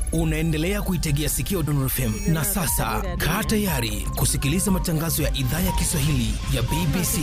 Unaendelea kuitegea sikio Dondor FM na sasa kaa tayari kusikiliza matangazo ya idhaa ya Kiswahili ya BBC.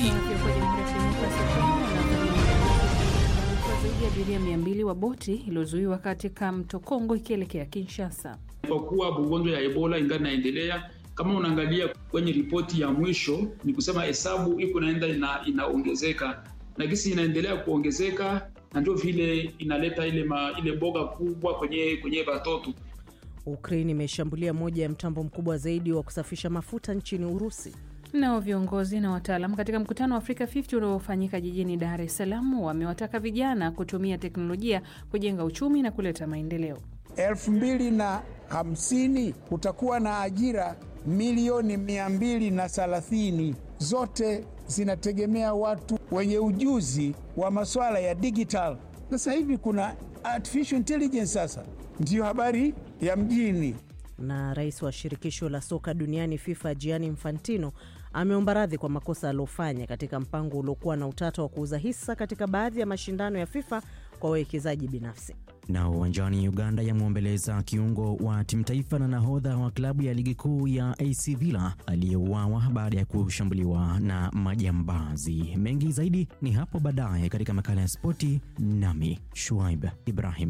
Zaidi ya abiria mia mbili wa boti iliyozuiwa katika mto Kongo ikielekea Kinshasa. Kwa kuwa ugonjwa ya Ebola ingali inaendelea, kama unaangalia kwenye ripoti ya mwisho, ni kusema hesabu iko naenda ina, inaongezeka na gisi inaendelea kuongezeka, na ndio vile inaleta ile ma, ile boga kubwa kwenye kwenye batoto. Ukraine imeshambulia moja ya mtambo mkubwa zaidi wa kusafisha mafuta nchini Urusi. Nao viongozi na wataalam katika mkutano wa Afrika 50 uliofanyika jijini Dar es Salaam wamewataka vijana kutumia teknolojia kujenga uchumi na kuleta maendeleo. elfu mbili na hamsini kutakuwa na ajira milioni mia mbili na thelathini zote zinategemea watu wenye ujuzi wa masuala ya digital. Sasa hivi kuna artificial intelligence, sasa ndiyo habari ya mjini. Na rais wa shirikisho la soka duniani FIFA Gianni Infantino ameomba radhi kwa makosa aliofanya katika mpango uliokuwa na utata wa kuuza hisa katika baadhi ya mashindano ya FIFA kwa wawekezaji binafsi. Na uwanjani Uganda yamwombeleza kiungo wa timu taifa na nahodha wa klabu ya ligi kuu ya AC Villa aliyeuawa baada ya kushambuliwa na majambazi. Mengi zaidi ni hapo baadaye katika makala ya spoti, nami Shuaib Ibrahim.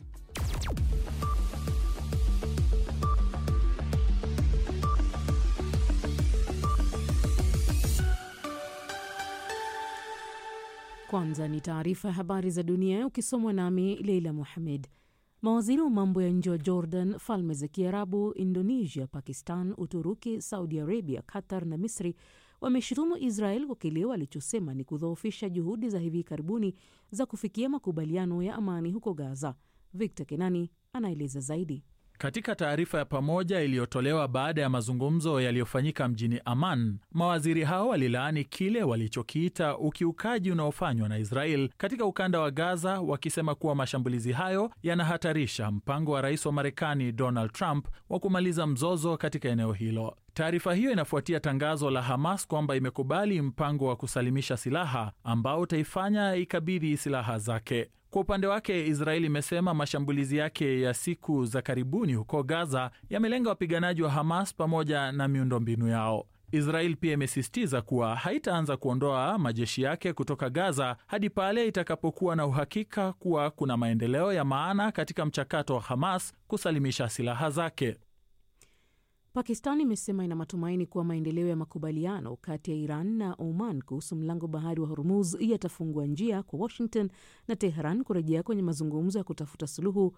Kwanza ni taarifa ya habari za dunia ukisomwa nami Leila Muhamed. Mawaziri wa mambo ya nje wa Jordan, Falme za Kiarabu, Indonesia, Pakistan, Uturuki, Saudi Arabia, Qatar na Misri wameshutumu Israel kwa kile walichosema ni kudhoofisha juhudi za hivi karibuni za kufikia makubaliano ya amani huko Gaza. Victor Kenani anaeleza zaidi. Katika taarifa ya pamoja iliyotolewa baada ya mazungumzo yaliyofanyika mjini Amman, mawaziri hao walilaani kile walichokiita ukiukaji unaofanywa na Israel katika ukanda wa Gaza, wakisema kuwa mashambulizi hayo yanahatarisha mpango wa rais wa Marekani Donald Trump wa kumaliza mzozo katika eneo hilo. Taarifa hiyo inafuatia tangazo la Hamas kwamba imekubali mpango wa kusalimisha silaha ambao utaifanya ikabidhi silaha zake. Kwa upande wake Israeli imesema mashambulizi yake ya siku za karibuni huko Gaza yamelenga wapiganaji wa Hamas pamoja na miundombinu yao. Israel pia imesisitiza kuwa haitaanza kuondoa majeshi yake kutoka Gaza hadi pale itakapokuwa na uhakika kuwa kuna maendeleo ya maana katika mchakato wa Hamas kusalimisha silaha zake. Pakistan imesema ina matumaini kuwa maendeleo ya makubaliano kati ya Iran na Oman kuhusu mlango bahari wa Hormuz yatafungua njia kwa Washington na Teheran kurejea kwenye mazungumzo ya kutafuta suluhu